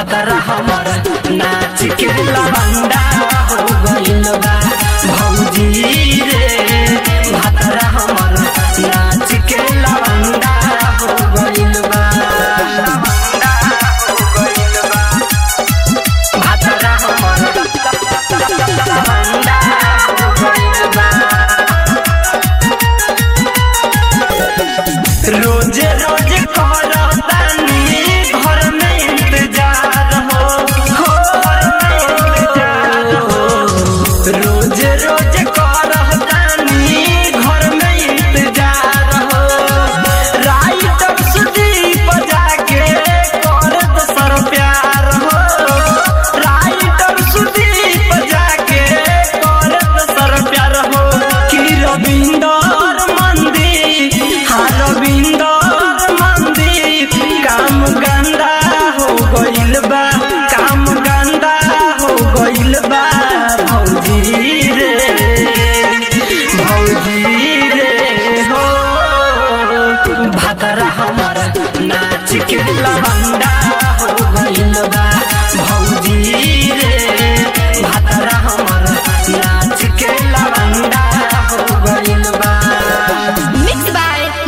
भातरा हमर नाच के लवंडा हो गइल बा भौजी रे भातरा हमर नाच के लवंडा हो गइल बा लवंडा हो गइल बा भातरा हमर लवंडा हो गइल बा रोज रोज करतानी घर में इंतजार हो हो घर में इंतजार हो रोज रोज करतानी घर में इंतजार हो राइटर सुदीप जाके कर दोसर प्यार हो राइटर सुदीप जाके कर दोसर प्यार हो कि रविंदर मंदिर हाँ रविंदर मंदिर काम गंदा हो गइल बा काम गंदा हो गइल बा भौजी रे भौजी रे हो भातरा हमर नाच के लवंडा